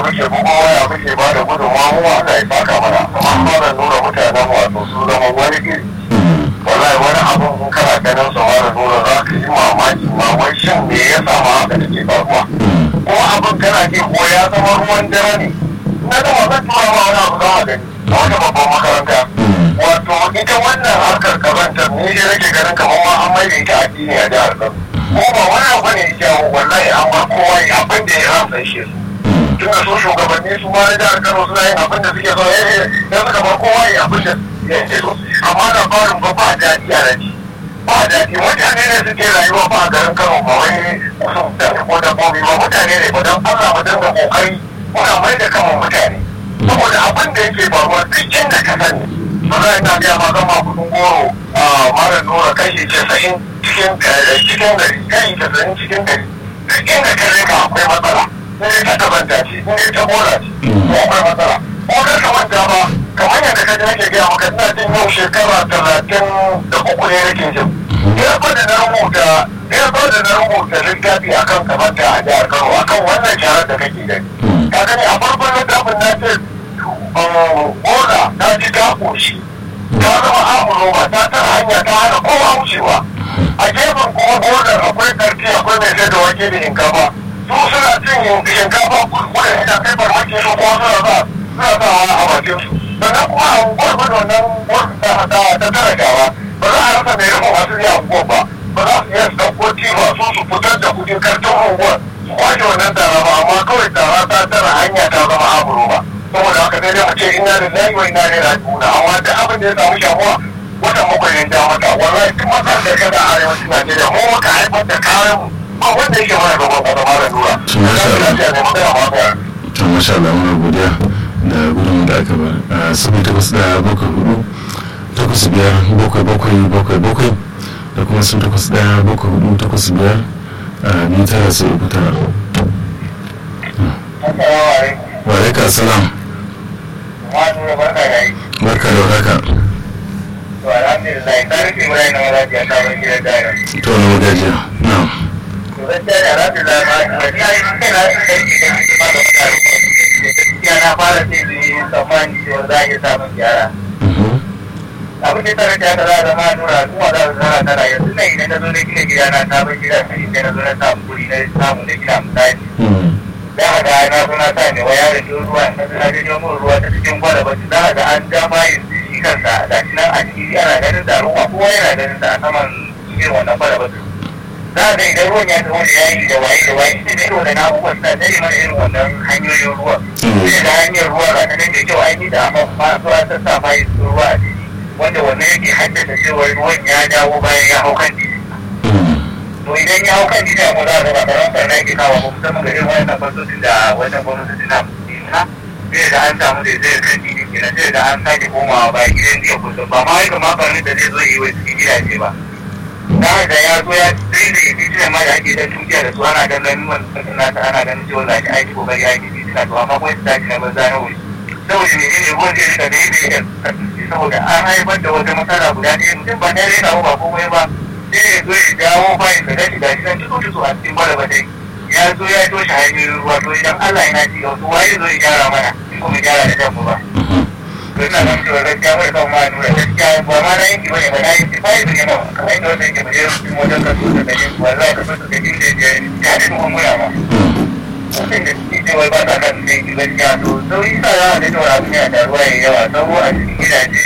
muke bugo waya muke ba da gudunmawa mu Allah ya saka mana amma ba nuna mutanen wato su zama wani iri wallahi wani abun in kana ganin su mara nuna za ka yi mamaki ma wai shin me ya sama haka take faruwa ko abin kana ji ko ya zama ruwan dare ne na da zan tura ma wani abu zama gani a wata babban makaranta wato ita wannan harkar kazantar ni dai nake ganin kamar ma an maida ita addini a jihar Kano ko ba wani abu ne ya wallahi amma kowa ya abin da ya ramsa shi su tun da su shugabanni su ma na jihar Kano suna yin abin da suke so eh dan suka bar kowa ya abin da ya so amma labarin ba ba daɗi a raji ba daɗi mutane ne suke rayuwa ba a garin Kano ba wai kusa mutane ko dabbobi ba mutane ne ba don Allah mu dinga kokari muna mai da kanmu mutane saboda abin da yake faruwa duk inda ka sani maza ina gaya ma zama kudin goro a mara nura kashi casa'in cikin cikin gari kashi casa'in cikin gari duk inda ka rika akwai matsala in ta tabanta ce in ta bola ce ko akwai matsala ko ka kamanta ba kamar yadda ka ji nake gaya maka ina jin yau shekara talatin da uku ne nake jin ya da na rubuta ya da na rubuta littafi akan kamanta a jihar Kano akan wannan sharar da kake gani ka gani a farkon littafin na ce bola ta ji ta koshi ta zama amuroma ta tara hanya ta hana kowa wucewa a gefen kuma bolar akwai karfi akwai mai sai da wake da shinkafa su suna cin shinkafa kuɗin da kai farmaki su kuma suna sa suna sa wani a bakin su sannan kuma a unguwar ba da wannan wata ta tara gawa ba za a rasa mai rufin masu yi unguwar ba ba za su iya su ɗauko tiba su su fitar da kuɗin karton unguwar su kwashe wannan tara ba amma kawai tara ta tara hanya ta zama amuroma saboda haka sai dai mu ce ina da zai wa ina da rajiuna amma da abin da ya samu shamuwa watan bakwai ne ja mata wallahi duk matsalar da kada a arewacin Najeriya mu muka haifar da kayan mu ba wanda yake mana gaban kwata mara nura. to masha Allah muna godiya da gudun da aka ba a sabi takwas da bakwai hudu takwas biyar bakwai bakwai bakwai bakwai da kuma sun takwas da bakwai hudu takwas biyar a biyu tara sai uku tara. wa alaika salam barka da warhaka to alhamdulillah ta rufe mai na wala ya sabon gidan dare to na magajiya na to gaskiya da alhamdulillah ma da ya yi kai na su kai da shi ma da mutane gaskiya na fara sai da yi tsammani cewa za a iya samun gyara abin da tare da za a zama nura kuma za su zara tara yanzu na idan na zo na gina gida na sabon gida sai sai na zo na samu guri na samu na gida misali za a ga na zo na sa ne wa yaron ɗin ruwa na zo na janyo min ruwa ta cikin gwada za a ga an ja mayin shi kansa da shi nan a ciki ana ganin da ruwa kowa yana ganin da a saman irin wannan gwada za a ga idan ruwan ya taho da yayi da waye da waye sai da irin wannan abubuwan suna tare mana irin wannan hanyoyin ruwa sai da hanyar ruwa ga ta nan da kyau an yi da amma ma zuwa ta sa mayin ruwa a ciki wanda wannan yake haddasa cewa ruwan ya dawo bayan ya hau kan titi to idan ya hau kan titi a za a ga ba karan sarna yake kawo ba musamman ga irin wannan fasoshin da wannan gwamnati suna nuna sai da an samu da zai kan titi kenan sai da an sake komawa ba gidan jiya kullum ba ma wai kamar farin da zai zo yi wa cikin gidaje ba da da ya zo ya sai da yi tuna ma da ake dan tukiya da su ana dan ganin wannan nata ana ganin cewa za ki aiki kokari aiki tuna to amma kuma ta na banza na wuri saboda ne ne ruwan zai rika da yadda ya saboda an haifar da wata matsala guda ɗaya mutum ba na rena ba komai ba sai ya zo ya dawo bayan da gashi gashi nan tutu tutu a cikin bala dai ya zo ya toshe hanyoyin ruwa to idan Allah yana ci ga wasu waye zo ya gyara mana in kuma gyara da kanmu ba to ina nan cewa gaskiya bai kan ma nuna gaskiya ba ma na yanki bane ba na yanki ba yanki ne ma kamar yadda wanda yake bajiyar mutum wajen kaso da da yin wallahi kaso da da yin da ya ya da kuma muna ma mutum da suke cewa ba ta kan da yanki gaskiya to sauri sa za a ga cewa abin yana da ruwa ya yawa sauro a cikin gidaje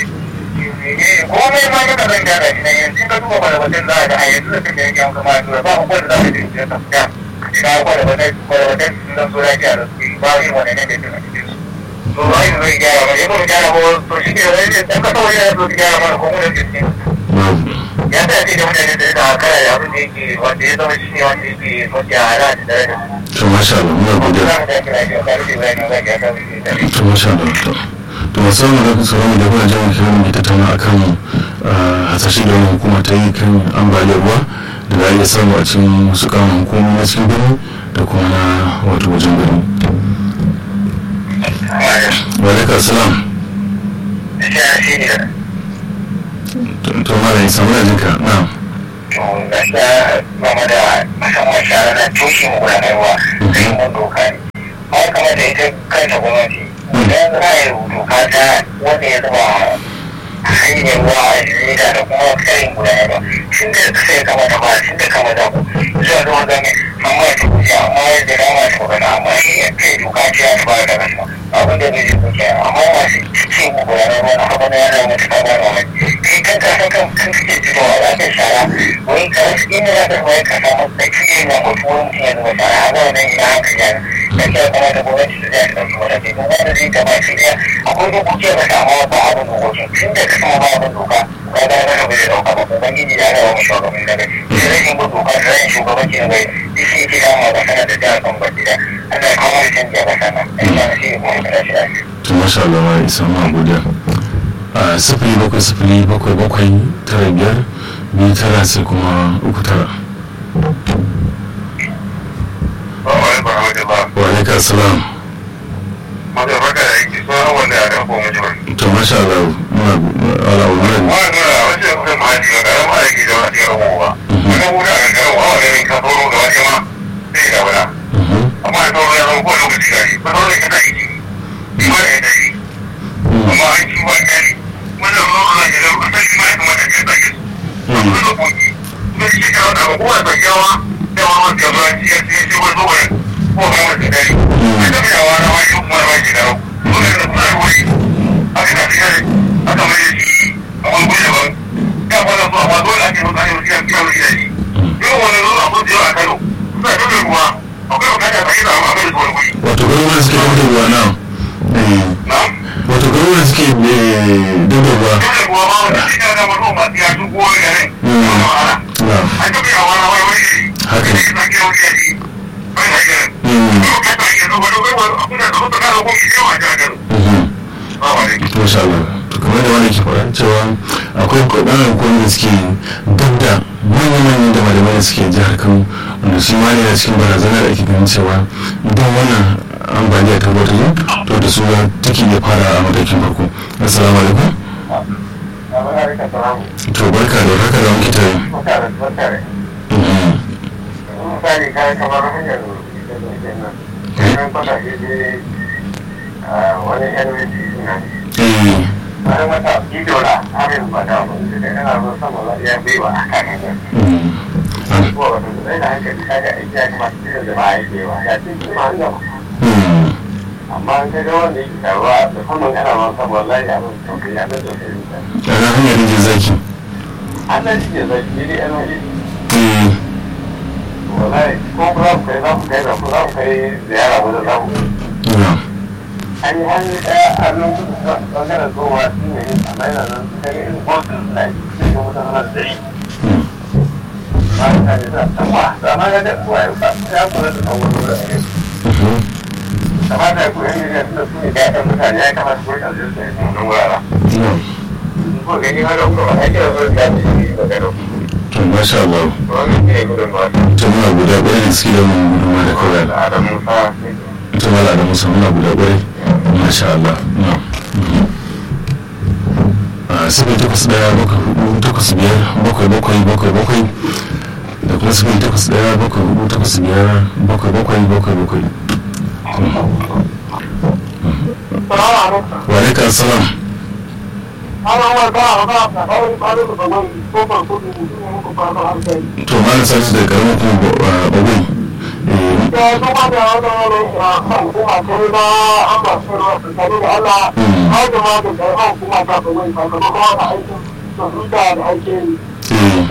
komai ma ka zan gyara shi nan yanzu ka duba kwalabatan za a ga a yanzu da kan da yake an kama tura ba abubuwan da za ka je ka tafiya ina kwalabatan kwalabatan sun zan so lafiya da suke ba yin wani ne da tuna cikin su to ba yin zai gyara ba ya kuma gyara ba to shi ke wani da ka kawai yana so gyara mana ko mun da ya ta ce da mutane da da kara da abin da yake wanda ya zama shi ne wanda yake mafi ala da daraja to masha Allah muna godiya za mu tafi lafiya ka rufe bayan zan gyara da to masha Allah to to musamman da kusa wani da kuna jama'a kiran mu ke tattauna akan hasashe da wani hukuma ta yi kan ambaliyar ruwa da za a iya samu a cikin wasu kamun hukumomi na cikin birni da kuma na wato wajen birni wa alaikar salam shi ne to mara yi samu da jinka na to gaskiya game da musamman shara na tushe mu gudanarwa da yin mun doka ne ba kamar da ita kan kanta gwamnati idan za a yi doka ta wanda ya zama hanyar ruwa a jirita da kuma karin gudanar ba tun da sai kama da ba tun da kama da ku zuwa da wanda ne amma ya tukuce amma ya da dama ta magana amma ya kai doka ce ya fara da kasa abin da bai tukuce amma masu cikin gudanar ruwa na haɓar yana mutu kama da wani kai kan kasa kan kan kake fitowa za ka shara wani karfi inda za ka kuma ka samu tsakiyar na mutu wani mutum ya zama shara a wannan ina hankali yana da ke kuma da gwamnati da zai ɗauki wata ke kuma wanda zai gaba shi ɗaya akwai dokoki da samu ba abin dokoki tun da ka sama ba abin doka ka ga na ka bai ɗauka ba ubangiji ya rawa mu shugaban daga sai rashin bin doka da rashin shugabanci na bai da shi ke damu a ƙasa da jihar kan baki da Allah ya kawo da canji a ƙasa nan da ya shi kuma ya shi lafiya. to masha Allah ma isa ma godiya a sifili bakwai sifili bakwai bakwai tara biyar biyu tara sai kuma uku tara wa alaikar salam Maka baka da aiki sauran wanda ya ɗauko mutuwar. to masha Allah muna ala wannan Wani nuna wasu ya kusa mahaji ga ƙaramin aiki da wasu ya rabu ba. Wani wuta a ƙarƙarar wa wani ka sauro ga wani ma zai da wula. amma da sauran ya zama kowane lokaci gari ba sauran ya tashi ki ba da ya tashi amma an ci ba gari wannan ruwan ana yi zama asali ma ya kamata ya tashi su ba su da koki kuma shi ka wata ba kowa ta yawa da wani wata yawa ci ya ce shi wani zuwa ko ba wata gari a ta fiya wa rawa shi kuma rawa shi da rau dole da kuma wuri aka tafi gari aka mai shi a wani guri daban ya fara zuwa ba dole ake zuwa ake zuwa ake zuwa shi yau wani zuwa ko da yawa a kano suna dole ruwa akwai bukata ta yi zama abin da wani guri wato garuruwan suke dauda ruwa na na'am wato garuruwan suke dauda ruwa dole kuwa ma wata shi kana mazo masu ya su kowa garin wani ma'ana na an taɓa yi a wani wani wani iri Haka. da ya sake wani yari bai da garin Mm. kuma kasa yi yanzu wani wani wani abin da su ta kasa kuma shi yawa a garin Mhm. ba wani masha Allah to kamar da wani ke faɗa cewa akwai kwaɗanar hukumomi da suke dab da manya-manyan da malamai da suke jihar Kano wanda shi ma ne a cikin barazana da ake ganin cewa idan wannan ambaliya ta zo ta zo to da su take iya fara a matakin farko assalamu alaikum to barka da haka da muke tare Mhm. misali kayan kamar hanyar da ke nan kayan kwasashe ne wani nvc suna Eh, bayan wata ido na harin ba da abin da yana zo sama za ya bai wa a kan hanyar mhm. An- ko wata zai da hankali kaga aiki ya kamata irin da ba a yi wa ya ce kuma an gama Mhm. amma an kai wanda yake taruwa musamman ana ma sama wallahi abin tausayi abin tausayi ne ana hanyar rijin zaki an nan shi ne zai yi da nvc Eh, wallahi ko za mu kai za mu kai za mu za mu kai ziyara wajen za mu na. an yi hannu ɗaya a nan kudu ɓangaren zuwa shi ne amma yana nan su kai irin botin na cikin mutane na dari Mhm. ba ta ne za ta ma da ma ga da kuwa ya ba ya kula da kan wani wurin ne Mhm. kamata ku yan ne da su ne ƴaƴan mutane ya kamata ku rika zai sai su nan wurare Na. ko gani har da kuma ake da wurin da su ne ba gado to masha Allah to wannan ne gudun ba ta muna guda ɗaya da suke da mun gudunma da kawai da adam musa ita mala da musa muna guda ƙwarai masha Allah na a sifili takwas ɗaya bakwai hudu takwas biyar bakwai bakwai bakwai bakwai da kuma sifili takwas ɗaya bakwai hudu takwas biyar bakwai bakwai bakwai bakwai wa alaikar salam to malam salisu da karamin kuma bagwai eh, eh,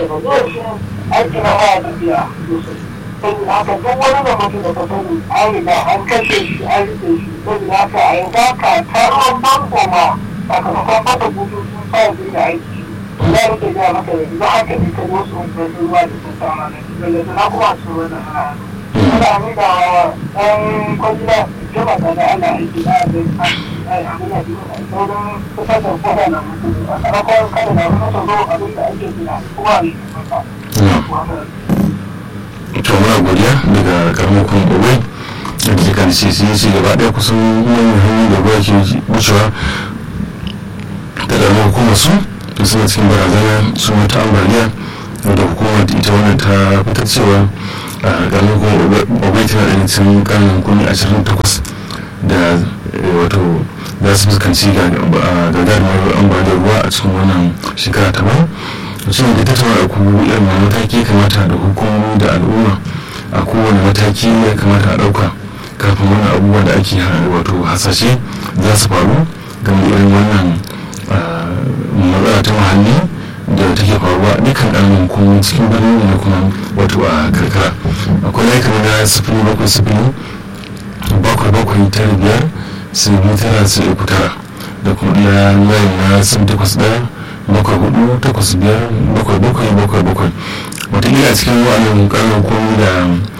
haka duk wani da mutum da ka sani an riga an kashe shi an rike shi saboda haka a yanzu haka taron banko ma sakamakon mata bututu sa da aiki ya rike ya maka yanzu haka ne ka wasu unguwanni ruwa da sun sama na daga na kuma su wani hana ana nuna wa ɗan kwangila jama da da ana aiki na da ai abin da ke sauran fitar da kwada na mutum a sakamakon kada na mutu zo abin da ake gina kuma ne na. to muna godiya daga karamin kuma bagwai da ke kan ce su yi ci gaba ɗaya kusan manyan hanyoyi da ruwa ke wucewa da ƙaramin hukumar su da suna cikin barazana su mata ambaliya da hukumar ita wannan ta fitar cewa a ƙaramin hukumar bagwai tana da cikin ƙarin hukumi ashirin takwas da wato za su fuskanci gagarumar ambaliyar ruwa a cikin wannan shekara ta bana shi ne da tattauna da kuma irin wani mataki ya kamata da hukumomi da al'umma a kowane mataki ya kamata a ɗauka kafin wani abubuwa da ake wato hasashe za su faru game irin wannan matsala ta muhalli da take faruwa dukkan ƙaramin hukumomi cikin birni da kuma wato a karkara akwai laika na sifili bakwai sifili bakwai bakwai tara biyar sai biyu tara sai uku tara da kuma ɗaya layin na sifili takwas ɗaya bakwai hudu takwas biyar bakwai bakwai bakwai bakwai wataƙila a cikin wa'annan ƙaramin hukumomi da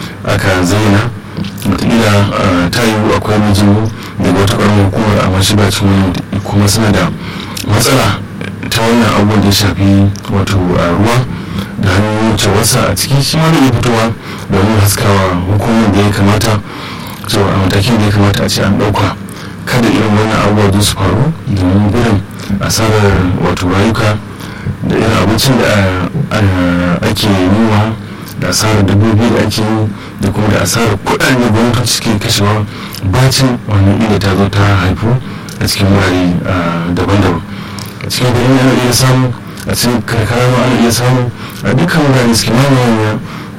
aka zaina wataƙila ta yiwu akwai mijin daga wata ƙaramin hukumar amma shi ba cikin kuma suna da matsala ta wannan abubuwan da ya shafi wato ruwa da hanyoyin wucewarsa a ciki shi ma da iya fitowa domin haskawa hukumar da ya kamata cewa a matakin da ya kamata a ce an ɗauka kada irin wannan abubuwa su faru domin gudun asarar wato rayuka da irin abincin da ake noma da asarar dabbobi da ake yi da kuma da asarar kuɗaɗen da gwamnati ke kashewa bacin wannan ila ta zo ta haifu a cikin wurare daban-daban a cikin birni ana iya samu a cikin karkara ma ana iya samu a dukkan wurare suke mamaye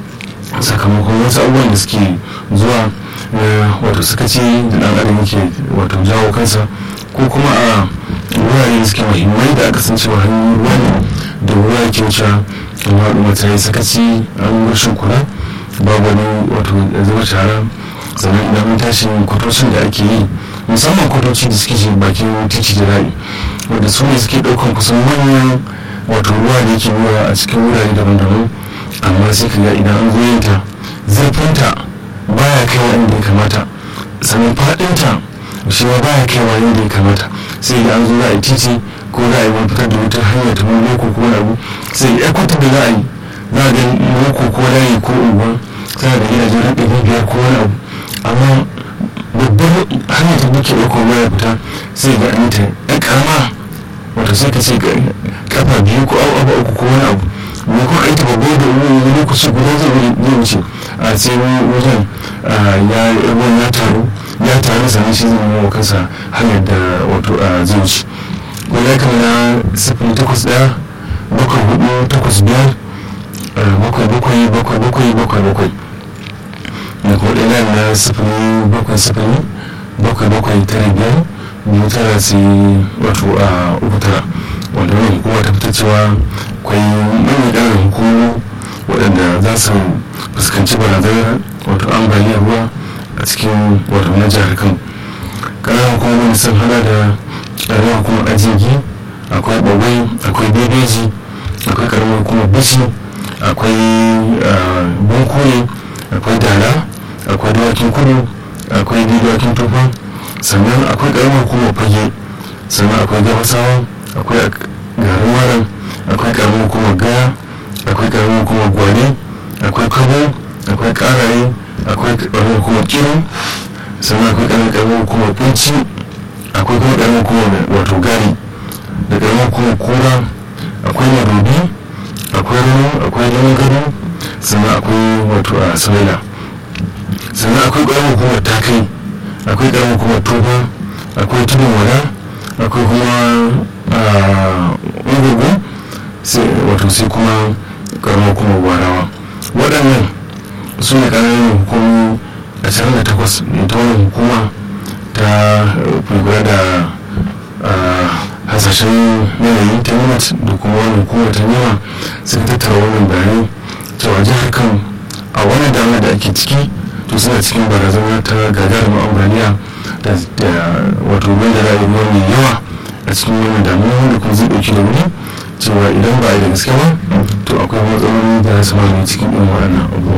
sakamakon wasu abubuwan da suke zuwa wato suka ce da dan adam yake wato jawo kansa ko kuma a wurare da suke muhimmai da aka san cewa hanyoyin ruwa ne da ruwa yake wuce amma al'umma ta yi sakaci an rashin kula babu wani wato zama shara sannan idan mun tashi kwatocin da ake yi musamman kwatoci da suke bakin titi da rayu wanda su ne suke ɗaukan kusan manyan wato ruwa da yake ruwa a cikin wurare daban-daban amma sai ka ga idan an zo yin ta zurfinta baya kaiwa inda ya kamata sannan faɗinta shi ma baya kaiwa inda ya kamata sai da an zo za a yi titi ko za a yi wani fitar da wata hanya ta wani loko ko wani abu sai ya kwatar da za a yi za a ga loko ko layi ko unguwa tana da gidajen raɗe biyar ko wani abu amma babbar hanyar da muke ɗauko baya fita sai ga an ta ɗan ƙarama wato sai ka ce kafa biyu ko abu uku ko wani abu me kuma aita babba da wani lokaci guda zai wuce a sai wajen ya ruwan ya taru ya taru sannan shi zai nuna kansa hanyar da wato zai wuce wani ya kama na sifili takwas ɗaya bakwai hudu takwas biyar bakwai bakwai bakwai bakwai bakwai bakwai da kuma ɗaya na sifili bakwai sifili bakwai bakwai tara biyar biyu tara sai wato a uku tara wanda wani hukuma ta fita cewa akwai manyan ƙarin hukumu waɗanda za su fuskanci barazanar wato ambaliyar ruwa a cikin wato na jihar kan ƙarar hukumomin sun hada da ƙaramar hukumar ajiyagi akwai ɓagai akwai bebeji akwai ƙaramar hukumar bishi akwai bunkure akwai dala akwai dawakin kudu akwai dawakin tufa sannan akwai ƙaramar hukumar fage sannan akwai gabasawa akwai garin malam akwai ƙaramar hukumar gaya akwai ƙaramar hukumar gwale akwai kabo akwai ƙaraye akwai ƙaramar hukumar kiro sannan akwai ƙaramar hukumar kunci akwai kuma ƙaramar hukumar wato gari da ƙaramar hukumar kura akwai madobi akwai rano akwai lemon gado sannan akwai wato a sauya sannan akwai ƙaramar hukumar takai akwai ƙaramar hukumar tofa akwai tudun wada akwai kuma ungugu wato sai kuma ƙaramar hukumar gwarawa waɗannan su ne ƙananan hukumomi ashirin da takwas ta wani hukuma ta kula da hasashen yanayi ta nimat da kuma wani hukumar ta nema suka tattara wannan bayanai cewa jihar kan a wani damar da ake ciki to suna cikin barazana ta gagarumin ambaliya da wato bai da ra'ayi mai yawa a cikin wannan damuwa wanda kuma zai ɗauki da wuri cewa idan ba a yi da gaske ba to akwai matsaloli da su mamaye cikin irin waɗannan abubuwa